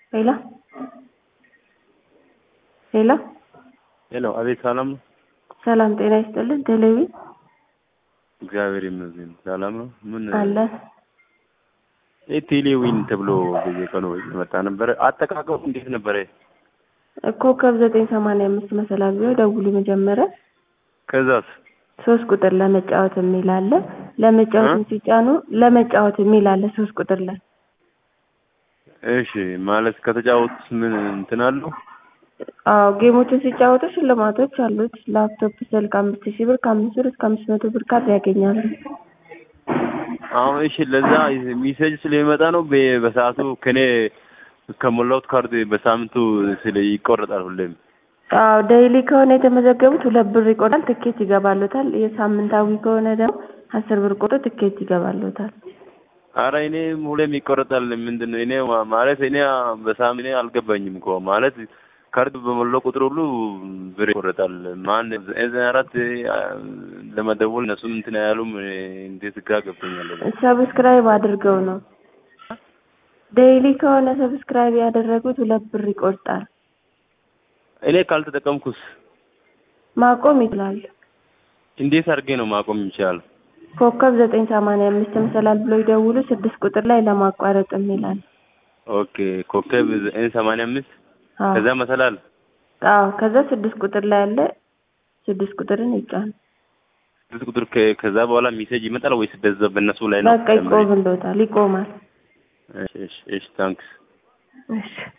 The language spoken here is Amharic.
ሄሎ ሄሎ ሄሎ፣ አቤት። ሰላም ነው? ሰላም ጤና ይስጥልን። ቴሌቪ እግዚአብሔር ይመስገን ሰላም ነው። ምን አለ ይህ ቴሌዊን ተብሎ በየቀኑ የመጣ ነበረ። አጠቃቀሙ እንዴት ነበረ? ኮከብ ዘጠኝ ሰማንያ አምስት መሰላል ብለው ደውሉ። መጀመሪያ ከዛስ ሶስት ቁጥር ለመጫወት የሚል አለ። ለመጫወት ሲጫኑ ለመጫወት የሚል አለ ሶስት ቁጥር ላይ እሺ፣ ማለት ከተጫወቱት ምን እንትን አለው? አዎ ጌሞችን ሲጫወቱ ሽልማቶች አሉት። ላፕቶፕ፣ ስልክ አምስት ሺህ ብር ከአምስት ብር እስከ አምስት መቶ ብር ካርድ ያገኛሉ። አሁን እሺ፣ ለዛ ሚሴጅ ስለሚመጣ ነው በ- በሰዓቱ ከኔ ከሞላሁት ካርድ በሳምንቱ ስለ ይቆረጣል ሁሌም። አዎ ዴይሊ ከሆነ የተመዘገቡት ሁለት ብር ይቆርጣል፣ ትኬት ይገባሉታል። የሳምንታዊ ከሆነ ደግሞ አስር ብር ቆርጦ ትኬት ይገባሉታል። አረ እኔ ሁሌም ይቆረጣል። ምንድን ነው እኔ ማ- ማለት እኔ በሳምንት እኔ አልገባኝም እኮ ማለት ካርድ በሞላው ቁጥር ሁሉ ብር ይቆረጣል። ማን ዘጠኝ አራት ለመደወል እነሱም እንትን አያሉም። እኔ እንዴት ግራ ገብቶኛል። ሰብስክራይብ አድርገው ነው። ዴይሊ ከሆነ ሰብስክራይብ ያደረጉት ሁለት ብር ይቆርጣል። እኔ ካልተጠቀምኩስ ማቆም ይችላል። እንዴት አድርጌ ነው ማቆም ይችላል? ኮከብ ዘጠኝ ሰማንያ አምስት መሰላል ብሎ ይደውሉ። ስድስት ቁጥር ላይ ለማቋረጥ የሚላል። ኦኬ ኮከብ ዘጠኝ ሰማንያ አምስት አዎ ከዛ መሰላል አዎ። ከዛ ስድስት ቁጥር ላይ ያለ ስድስት ቁጥርን ይጫን። ስድስት ቁጥር ከ- ከዛ በኋላ ሜሴጅ ይመጣል ወይስ በዛ በእነሱ ላይ ነው? በቃ ይቆምልዎታል። ይቆማል። እሺ እሺ እሺ ታንክስ እሺ